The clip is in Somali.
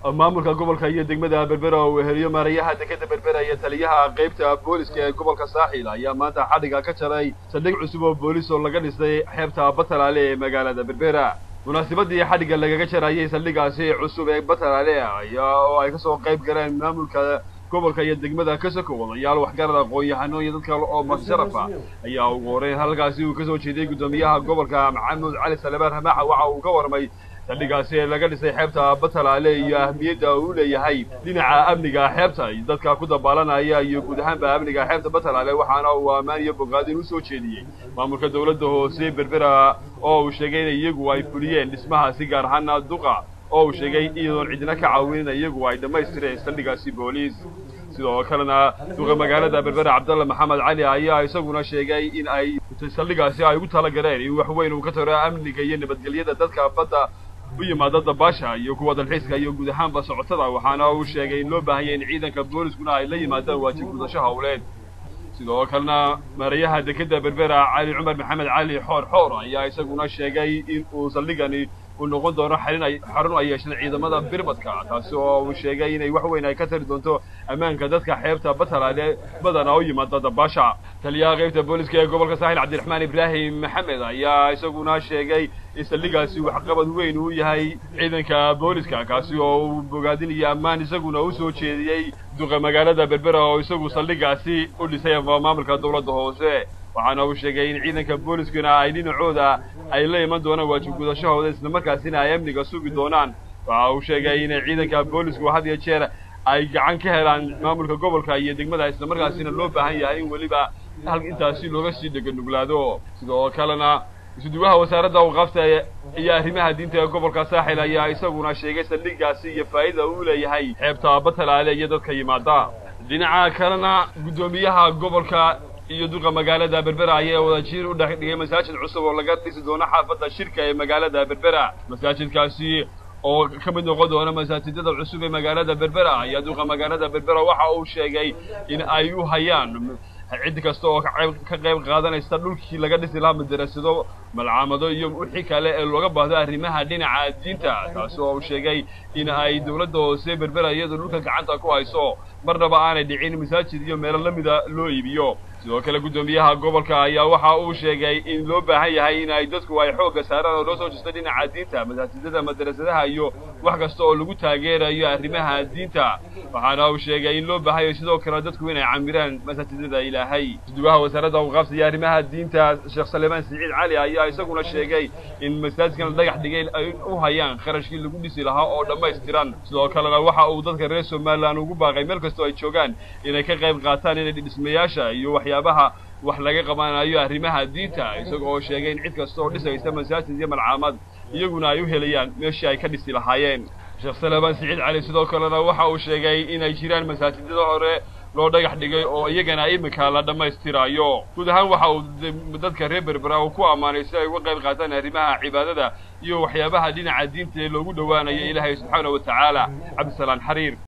maamulka gobolka iyo degmada berbera oo weheliyo maarayaha dekeda berbera iyo taliyaha qaybta booliska ee gobolka saaxil ayaa maanta xadhiga ka jaray saldhig cusub oo boolis oo laga dhisay xeebta batalaale ee magaalada berbera munaasabadii xadhigga lagaga jarayay saldhigaasi cusub ee batalaale ayaa oo ay kasoo qayb galeen maamulka gobolka iyo degmada kasoko wadayaal waxgarad aqoon-yahano iyo dad kale oo madsharaf ah ayaa ugu horeyn halkaasi uu kasoo jeeday guddoomiyaha gobolka maxamuud cali salebaan ramaaxa waxa uu ka warmay saldhigaasi ee laga dhisay xeebta batalaale iyo ahmiyadda uu leeyahay dhinaca amniga xeebta iyo dadka ku dabaalanaya iyo guud ahaanba amniga xeebta batalaale waxaana uu ammaan iyo bogaadin usoo jeediyey maamulka dawladda hoose berbera oo uu sheegay in iyagu ay fuliyeen dhismahaasi gaar ahaana duqa oo uu sheegay iyadoon cidina ka caawinin iyagu ay dhammaystireen saldhigaasi booliis sidoo kalena duqa magaalada berbera cabdalla maxamed cali ayaa isaguna sheegay in ay saldhigaasi ay ugu talagaleen in wax weyn uu ka taro amniga iyo nabadgelyada dadka badda u yimaada dabaasha iyo kuwa dalxiiska iyo guud ahaanba socotada waxaana uu sheegay in loo baahanya in ciidanka booliskuna ay la yimaadaan waajib gudasho howleed sidoo kalena maarayaha dekeda berbera cali cumar maxamed cali xoor xoor ayaa isaguna sheegay in uu saldhigani uu noqon doono xarin ay xarun ay yeesheen ciidamada birbadka taasi oo uu sheegay inay wax weyn ay ka tari doonto ammaanka dadka xeebta batalaale badana u yimaada dabaasha taliyaha qaybta booliska ee gobolka saaxil cabdiraxmaan ibraahim maxamed ayaa isaguna sheegay in saldhigaasi waxqabad weyn uu yahay ciidanka booliska kaasi oo uu bogaadinayo ammaan isaguna u soo jeediyey duqa magaalada berbera oo isagu saldhigaasi u dhisay maamulka dawladda hoose waxaana uu sheegay in ciidanka booliskuna ay dhinacooda ay la iman doonaan waajib gudashahooda islamarkaasina ay amniga sugi doonaan waxa uu sheegay in ciidanka boolisku had iyo jeer ay gacan ka helaan maamulka gobolka iyo degmada islamarkaasina loo baahan yahay in weliba hal intaasi looga sii dheganuglaado sidoo kalena isuduwaha wasaaradda awqaafta iyo arrimaha diinta ee gobolka saaxil ayaa isaguna sheegay saldhigaasi iyo faa'ida uu leeyahay xeebta batalaale iyo dadka yimaada dhinaca kalena guddoomiyaha gobolka iyo duqa magaalada berbera ayaa wadajiir u dhex dhigay masaajid cusub oo laga dhisi doono xaafadda shirka ee magaalada berbera masaajidkaasi oo ka mid noqon doona masaajidada cusub ee magaalada berbera ayaa duqa magaalada berbera waxa uu sheegay in ay u hayaan cid kasta oo ka qayb qaadanaysa dhulkii laga dhisi lahaa madarasado malcaamado iyo wixii kale ee looga baahdo arrimaha dhinaca diinta taasi oo uu sheegay in ay dawladda hoose berbera iyadoo dhulka gacanta ku hayso marnaba aanay dhicin masaajid iyo meelo lamida loo iibiyo sidoo kale guddoomiyaha gobolka ayaa waxa uu sheegay in loo baahan yahay in ay dadku ay xoogga saaraan oo loo soo jesto dhinaca diinta masaajidada madarasadaha iyo wax kasta oo lagu taageerayo arrimaha diinta waxaana uu sheegay in loo baahanyayo sidoo kale dadku inay camiraan masaajidada ilaahay suduwaha wasaaradda awqaafta iyo arrimaha diinta sheekh salemaan siciid cali ayaa isaguna sheegay in masaajidkan la dhagax dhigay ay u hayaan kharashkii lagu dhisi lahaa oo dhammaystiran sidoo kalena waxa uu dadka reer somalilan ugu baaqay meel kastoo ay joogaan inay ka qayb qaataan inay dhismayaasha iyo waxyaabaha wax laga qabanayo arrimaha diinta isaga oo sheegay in cid kasta oo dhisaysa masaajid iyo malcaamad iyaguna ay u helayaan meeshii ay ka dhisi lahaayeen sheekh salebaan siciid cali sidoo kalena waxa uu sheegay inay jiraan masaajidada hore loo dhagax dhigay oo iyagana iminka la dhammaystirayo guud ahaan waxa uu dadka reer berbera uu ku ammaanay si ay uga qayb qaataan arrimaha cibaadada iyo waxyaabaha dhinaca diinta ee loogu dhowaanayo ilaahay subxaana wa tacaala cabdisalaan xariir